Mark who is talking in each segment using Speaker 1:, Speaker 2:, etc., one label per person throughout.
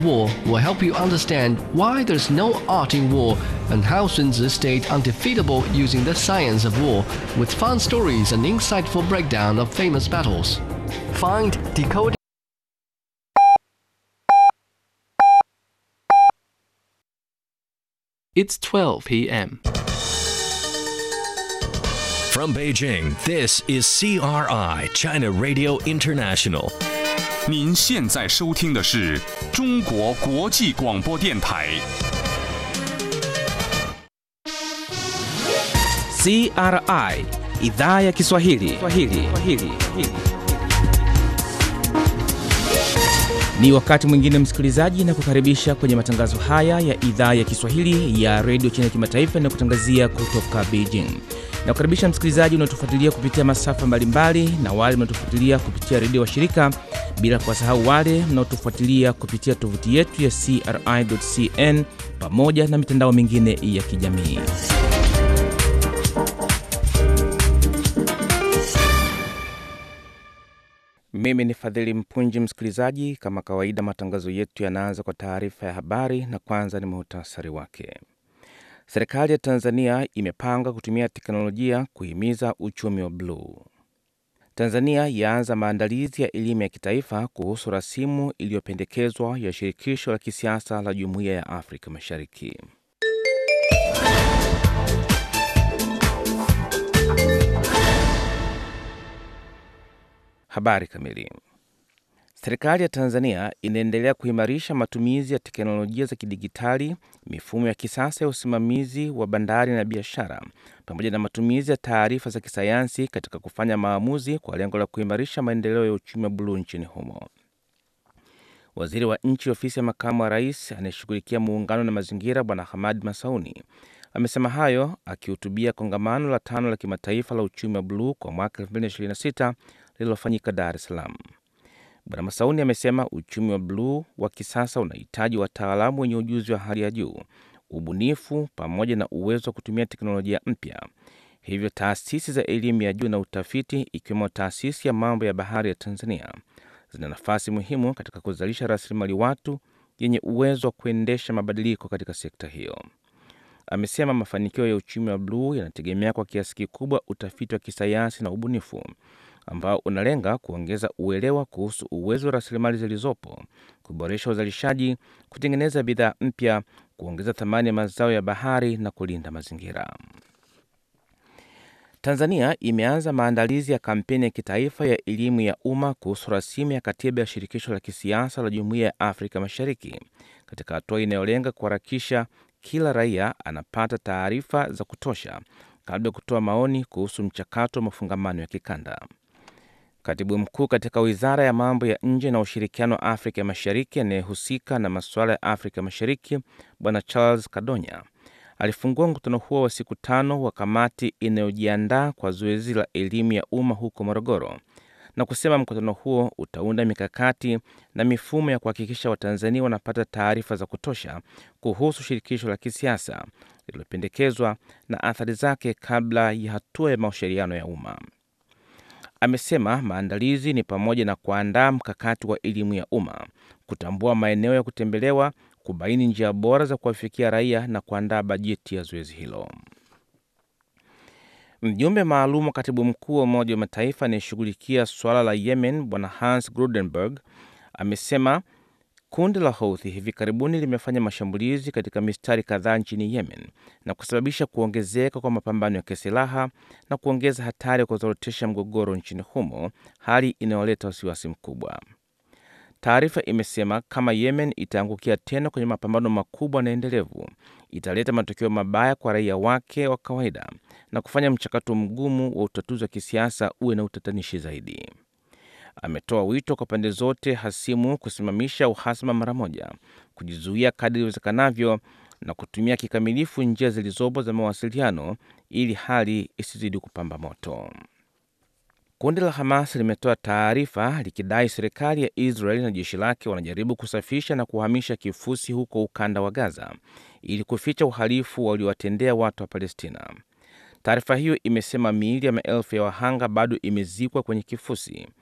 Speaker 1: War will help you understand why there's no art in war and how Sun Tzu stayed undefeatable using the science of war with fun stories and insightful breakdown of famous battles. Find Decoding
Speaker 2: It's 12 p.m.
Speaker 3: From Beijing, this is CRI, China Radio International.
Speaker 4: 您现在收听的是中国国际广播电台。
Speaker 5: CRI idhaa ya Kiswahili. Kiswahili. Kiswahili. Ni wakati mwingine msikilizaji, na kukaribisha kwenye matangazo haya ya idhaa ya Kiswahili ya redio China kimataifa na kutangazia kutoka Beijing. Na kukaribisha msikilizaji unaotufuatilia kupitia masafa mbalimbali na wale mnaotufuatilia kupitia redio wa shirika, bila kuwasahau wale mnaotufuatilia kupitia tovuti yetu ya CRI.cn pamoja na mitandao mingine ya kijamii. Mimi ni Fadhili Mpunji. Msikilizaji, kama kawaida, matangazo yetu yanaanza kwa taarifa ya habari, na kwanza ni muhtasari wake. Serikali ya Tanzania imepanga kutumia teknolojia kuhimiza uchumi wa bluu. Tanzania yaanza maandalizi ya elimu ya kitaifa kuhusu rasimu iliyopendekezwa ya shirikisho la kisiasa la Jumuiya ya Afrika Mashariki. Habari kamili. Serikali ya Tanzania inaendelea kuimarisha matumizi ya teknolojia za kidigitali, mifumo ya kisasa ya usimamizi wa bandari na biashara, pamoja na matumizi ya taarifa za kisayansi katika kufanya maamuzi kwa lengo la kuimarisha maendeleo ya uchumi wa buluu nchini humo. Waziri wa Nchi, Ofisi ya Makamu wa Rais anayeshughulikia muungano na mazingira, Bwana Hamad Masauni amesema hayo akihutubia kongamano la tano la kimataifa la uchumi wa buluu kwa mwaka 2026 lililofanyika Dar es Salaam. Bwana Masauni amesema uchumi wa bluu wa kisasa unahitaji wataalamu wenye ujuzi wa hali ya juu, ubunifu pamoja na uwezo wa kutumia teknolojia mpya. Hivyo taasisi za elimu ya juu na utafiti, ikiwemo taasisi ya mambo ya bahari ya Tanzania, zina nafasi muhimu katika kuzalisha rasilimali watu yenye uwezo wa kuendesha mabadiliko katika sekta hiyo. Amesema mafanikio ya uchumi wa bluu yanategemea kwa kiasi kikubwa utafiti wa kisayansi na ubunifu ambao unalenga kuongeza uelewa kuhusu uwezo wa rasilimali zilizopo, kuboresha uzalishaji, kutengeneza bidhaa mpya, kuongeza thamani ya mazao ya bahari na kulinda mazingira. Tanzania imeanza maandalizi ya kampeni ya kitaifa ya elimu ya umma kuhusu rasimu ya katiba ya shirikisho la kisiasa la Jumuiya ya Afrika Mashariki katika hatua inayolenga kuharakisha kila raia anapata taarifa za kutosha kabla ya kutoa maoni kuhusu mchakato wa mafungamano ya kikanda. Katibu mkuu katika wizara ya mambo ya nje na ushirikiano wa Afrika Mashariki anayehusika na masuala ya Afrika Mashariki, Bwana Charles Kadonya alifungua mkutano huo wa siku tano wa kamati inayojiandaa kwa zoezi la elimu ya umma huko Morogoro, na kusema mkutano huo utaunda mikakati na mifumo ya kuhakikisha Watanzania wanapata taarifa za kutosha kuhusu shirikisho la kisiasa lililopendekezwa na athari zake kabla ya hatua ya mashauriano ya umma. Amesema maandalizi ni pamoja na kuandaa mkakati wa elimu ya umma, kutambua maeneo ya kutembelewa, kubaini njia bora za kuwafikia raia na kuandaa bajeti ya zoezi hilo. Mjumbe maalum wa katibu mkuu wa Umoja wa Mataifa anayeshughulikia suala la Yemen, Bwana Hans Grudenberg amesema kundi la Houthi hivi karibuni limefanya mashambulizi katika mistari kadhaa nchini Yemen na kusababisha kuongezeka kwa mapambano ya kisilaha na kuongeza hatari ya kuzorotesha mgogoro nchini humo, hali inayoleta wasiwasi mkubwa. Taarifa imesema kama Yemen itaangukia tena kwenye mapambano makubwa na endelevu, italeta matokeo mabaya kwa raia wake wa kawaida na kufanya mchakato mgumu wa utatuzi wa kisiasa uwe na utatanishi zaidi. Ametoa wito kwa pande zote hasimu kusimamisha uhasama mara moja, kujizuia kadri iwezekanavyo na kutumia kikamilifu njia zilizopo za mawasiliano ili hali isizidi kupamba moto. Kundi la Hamas limetoa taarifa likidai serikali ya Israel na jeshi lake wanajaribu kusafisha na kuhamisha kifusi huko ukanda wa Gaza ili kuficha uhalifu waliowatendea watu wa Palestina. Taarifa hiyo imesema miili ya maelfu ya wahanga bado imezikwa kwenye kifusi.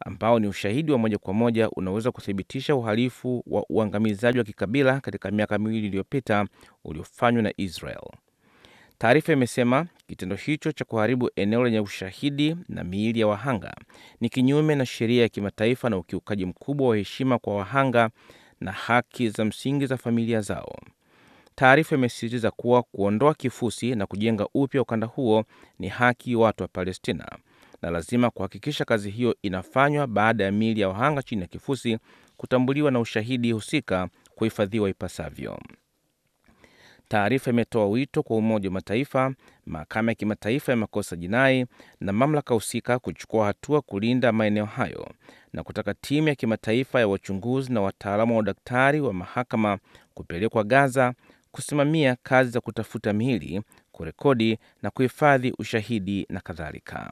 Speaker 5: ambao ni ushahidi wa moja kwa moja unaweza kuthibitisha uhalifu wa uangamizaji wa kikabila katika miaka miwili iliyopita uliofanywa na Israel. Taarifa imesema kitendo hicho cha kuharibu eneo lenye ushahidi na miili ya wahanga ni kinyume na sheria ya kimataifa na ukiukaji mkubwa wa heshima kwa wahanga na haki za msingi za familia zao. Taarifa imesisitiza kuwa kuondoa kifusi na kujenga upya ukanda huo ni haki ya watu wa Palestina na lazima kuhakikisha kazi hiyo inafanywa baada ya miili ya wahanga chini ya kifusi kutambuliwa na ushahidi husika kuhifadhiwa ipasavyo. Taarifa imetoa wito kwa Umoja wa Mataifa, Mahakama ya Kimataifa ya Makosa Jinai na mamlaka husika kuchukua hatua kulinda maeneo hayo na kutaka timu ya kimataifa ya wachunguzi na wataalamu wa udaktari wa mahakama kupelekwa Gaza kusimamia kazi za kutafuta miili, kurekodi na kuhifadhi ushahidi na kadhalika.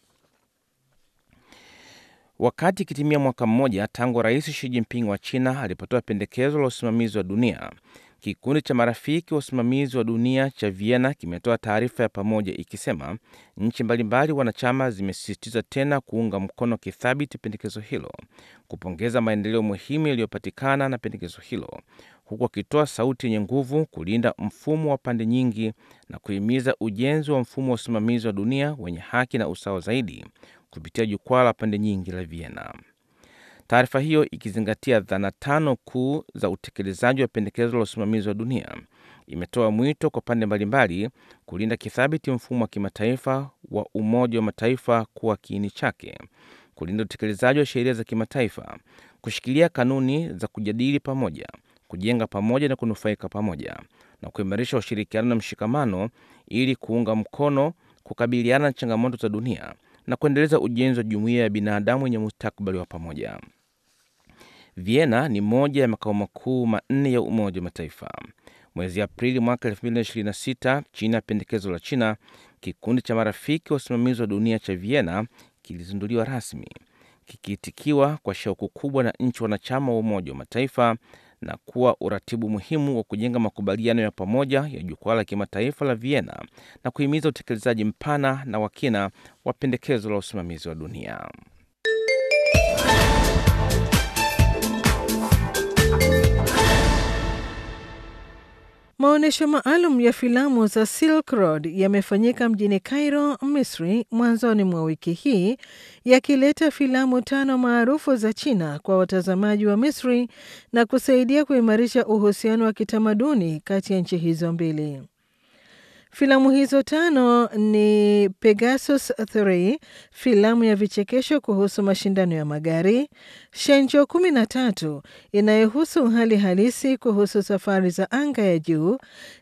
Speaker 5: Wakati ikitimia mwaka mmoja tangu Rais Xi Jinping wa China alipotoa pendekezo la usimamizi wa dunia, kikundi cha marafiki wa usimamizi wa dunia cha Vienna kimetoa taarifa ya pamoja ikisema nchi mbalimbali wanachama zimesisitiza tena kuunga mkono kithabiti pendekezo hilo, kupongeza maendeleo muhimu yaliyopatikana na pendekezo hilo, huku akitoa sauti yenye nguvu kulinda mfumo wa pande nyingi na kuhimiza ujenzi wa mfumo wa usimamizi wa dunia wenye haki na usawa zaidi kupitia jukwaa la pande nyingi la Vienna. Taarifa hiyo ikizingatia dhana tano kuu za utekelezaji wa pendekezo la usimamizi wa dunia imetoa mwito kwa pande mbalimbali kulinda kithabiti mfumo wa kimataifa wa Umoja wa Mataifa kuwa kiini chake, kulinda utekelezaji wa sheria za kimataifa, kushikilia kanuni za kujadili pamoja, kujenga pamoja na kunufaika pamoja, na kuimarisha ushirikiano na mshikamano ili kuunga mkono kukabiliana na changamoto za dunia na kuendeleza ujenzi wa jumuiya ya binadamu yenye mustakabali wa pamoja. Vienna ni moja ya makao makuu manne ya Umoja wa Mataifa. Mwezi Aprili mwaka 2026, chini ya pendekezo la China, kikundi cha marafiki wa usimamizi wa dunia cha Vienna kilizinduliwa rasmi, kikiitikiwa kwa shauku kubwa na nchi wanachama wa Umoja wa Mataifa na kuwa uratibu muhimu wa kujenga makubaliano ya pamoja ya jukwaa la kimataifa la Vienna na kuhimiza utekelezaji mpana na wa kina wa pendekezo la usimamizi wa dunia.
Speaker 2: Maonyesho maalum ya filamu za Silk Road yamefanyika mjini Cairo, Misri, mwanzoni mwa wiki hii, yakileta filamu tano maarufu za China kwa watazamaji wa Misri na kusaidia kuimarisha uhusiano wa kitamaduni kati ya nchi hizo mbili. Filamu hizo tano ni Pegasus 3, filamu ya vichekesho kuhusu mashindano ya magari, Shenzhou 13 inayohusu hali halisi kuhusu safari za anga ya juu,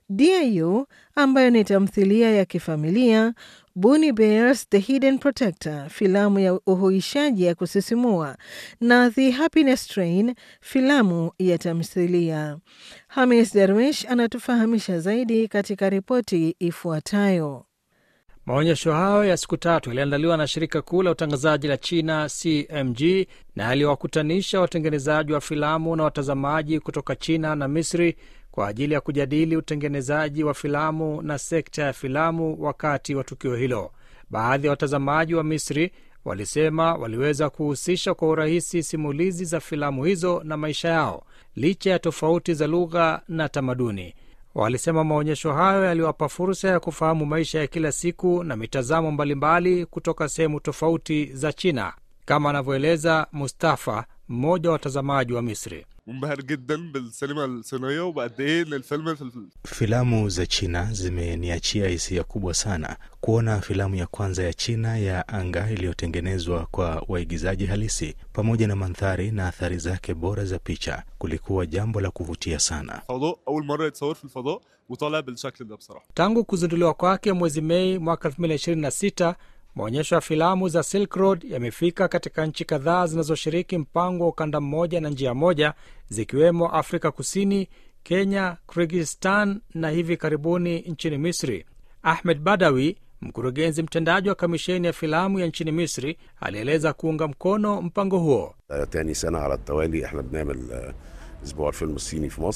Speaker 2: Diu ambayo ni tamthilia ya kifamilia, Bunny Bears The Hidden Protector, filamu ya uhuishaji ya kusisimua na The Happiness Train, filamu ya tamthilia. Hamis Darwish anatufahamisha zaidi katika ripoti ifuatayo.
Speaker 6: Maonyesho hayo ya siku tatu yaliandaliwa na shirika kuu la utangazaji la China CMG na yaliwakutanisha watengenezaji wa filamu na watazamaji kutoka China na Misri kwa ajili ya kujadili utengenezaji wa filamu na sekta ya filamu wakati wa tukio hilo. Baadhi ya watazamaji wa Misri walisema waliweza kuhusisha kwa urahisi simulizi za filamu hizo na maisha yao licha ya tofauti za lugha na tamaduni. Walisema maonyesho hayo yaliwapa fursa ya kufahamu maisha ya kila siku na mitazamo mbalimbali kutoka sehemu tofauti za China, kama anavyoeleza Mustafa, mmoja wa watazamaji wa Misri.
Speaker 7: منبهر جدا بالسينما الصينيه وبقد ايه ان الفيلم في
Speaker 8: Filamu za China zimeniachia hisia kubwa sana. Kuona filamu ya kwanza ya China ya anga iliyotengenezwa kwa waigizaji halisi pamoja na mandhari na athari zake bora za picha kulikuwa jambo la kuvutia sana.
Speaker 7: الفضاء اول مره يتصور في الفضاء وطالع بالشكل ده بصراحه
Speaker 6: Tangu kuzinduliwa kwake mwezi Mei mwaka 2026, maonyesho ya filamu za Silk Road yamefika katika nchi kadhaa zinazoshiriki mpango wa ukanda mmoja na njia moja, zikiwemo Afrika Kusini, Kenya, Kyrgyzstan na hivi karibuni nchini Misri. Ahmed Badawi, mkurugenzi mtendaji wa kamisheni ya filamu ya nchini Misri, alieleza kuunga mkono mpango huo.
Speaker 9: تاني سنة على التوالي احنا بنعمل آه، اسبوع الفيلم الصيني في مصر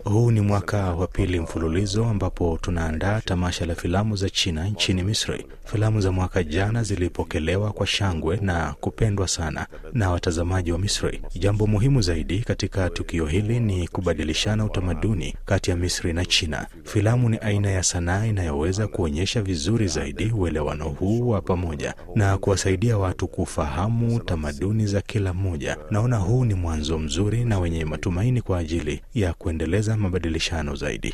Speaker 8: Huu ni mwaka wa pili mfululizo ambapo tunaandaa tamasha la filamu za China nchini Misri. Filamu za mwaka jana zilipokelewa kwa shangwe na kupendwa sana na watazamaji wa Misri. Jambo muhimu zaidi katika tukio hili ni kubadilishana utamaduni kati ya Misri na China. Filamu ni aina ya sanaa inayoweza kuonyesha vizuri zaidi uelewano huu wa pamoja na kuwasaidia watu kufahamu tamaduni za kila mmoja. Naona huu ni mwanzo mzuri na wenye matumaini kwa ajili ya kuendeleza mabadilishano zaidi.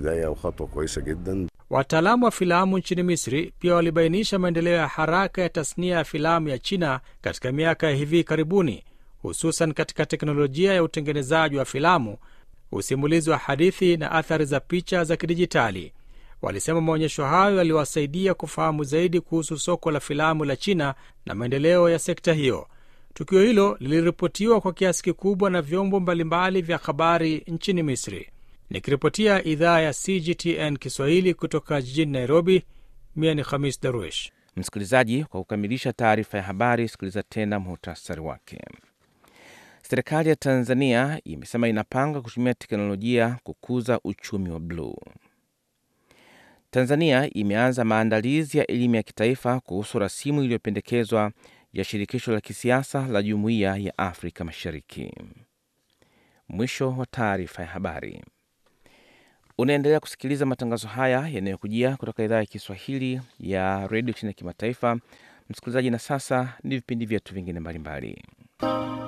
Speaker 6: Wataalamu wa filamu nchini Misri pia walibainisha maendeleo ya haraka ya tasnia ya filamu ya China katika miaka ya hivi karibuni, hususan katika teknolojia ya utengenezaji wa filamu, usimulizi wa hadithi na athari za picha za kidijitali. Walisema maonyesho hayo yaliwasaidia kufahamu zaidi kuhusu soko la filamu la China na maendeleo ya sekta hiyo. Tukio hilo liliripotiwa kwa kiasi kikubwa na vyombo mbalimbali vya habari nchini Misri. Nikiripotia idhaa ya CGTN Kiswahili kutoka jijini Nairobi, mia ni Khamis Darwish.
Speaker 5: Msikilizaji, kwa kukamilisha taarifa ya habari, sikiliza tena muhtasari wake. Serikali ya Tanzania imesema inapanga kutumia teknolojia kukuza uchumi wa bluu. Tanzania imeanza maandalizi ya elimu ya kitaifa kuhusu rasimu iliyopendekezwa ya shirikisho la kisiasa la Jumuiya ya Afrika Mashariki. Mwisho wa taarifa ya habari. Unaendelea kusikiliza matangazo haya yanayokujia kutoka idhaa ya Kiswahili ya redio China ya kimataifa. Msikilizaji, na sasa ni vipindi vyetu vingine mbalimbali.